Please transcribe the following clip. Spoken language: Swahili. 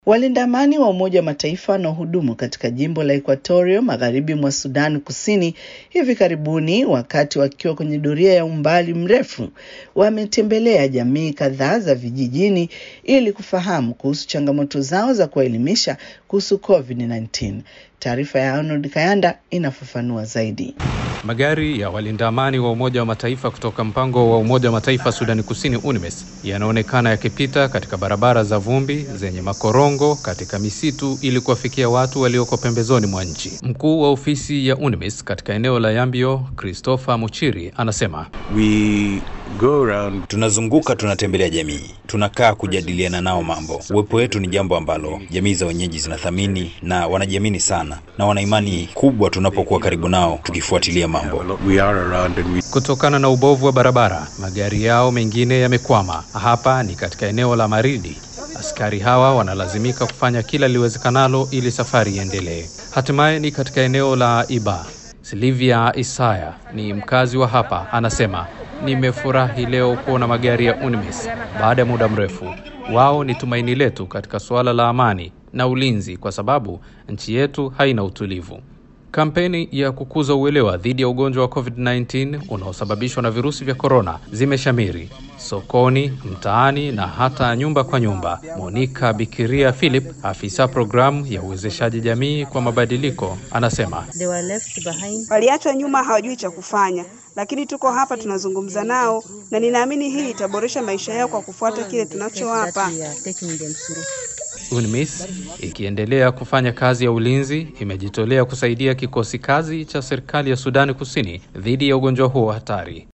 Walinda amani wa Umoja wa Mataifa wanaohudumu katika jimbo la Equatorio magharibi mwa Sudan Kusini hivi karibuni, wakati wakiwa kwenye doria ya umbali mrefu, wametembelea jamii kadhaa za vijijini ili kufahamu kuhusu changamoto zao za kuwaelimisha kuhusu COVID-19. Taarifa ya Arnold Kayanda inafafanua zaidi. Magari ya walinda amani wa Umoja wa Mataifa kutoka mpango wa Umoja wa Mataifa Sudani Kusini UNMISS yanaonekana yakipita katika barabara za vumbi zenye makorongo katika misitu ili kuwafikia watu walioko pembezoni mwa nchi. Mkuu wa ofisi ya UNMISS katika eneo la Yambio, Christopher Muchiri, anasema We go around Tunazunguka, tunatembelea jamii, tunakaa kujadiliana nao mambo. Uwepo wetu ni jambo ambalo jamii za wenyeji zinathamini na wanajiamini sana, na wana imani kubwa tunapokuwa karibu nao tukifuatilia mambo. we are around and we kutokana na ubovu wa barabara, magari yao mengine yamekwama. Hapa ni katika eneo la Maridi. Askari hawa wanalazimika kufanya kila liwezekanalo ili safari iendelee. Hatimaye ni katika eneo la Iba. Silvia Isaya ni mkazi wa hapa, anasema nimefurahi leo kuona magari ya UNMISS baada ya muda mrefu. Wao ni tumaini letu katika suala la amani na ulinzi, kwa sababu nchi yetu haina utulivu. Kampeni ya kukuza uelewa dhidi ya ugonjwa wa COVID-19 unaosababishwa na virusi vya korona zimeshamiri sokoni, mtaani na hata nyumba kwa nyumba. Monica Bikiria Philip, afisa programu ya uwezeshaji jamii kwa mabadiliko, anasema They were left behind. Waliachwa nyuma, hawajui cha kufanya, lakini tuko hapa tunazungumza nao, na ninaamini hii itaboresha maisha yao kwa kufuata kile tunachowapa. That we are taking them through. UNMISS ikiendelea kufanya kazi ya ulinzi imejitolea kusaidia kikosi kazi cha serikali ya Sudani Kusini dhidi ya ugonjwa huo hatari.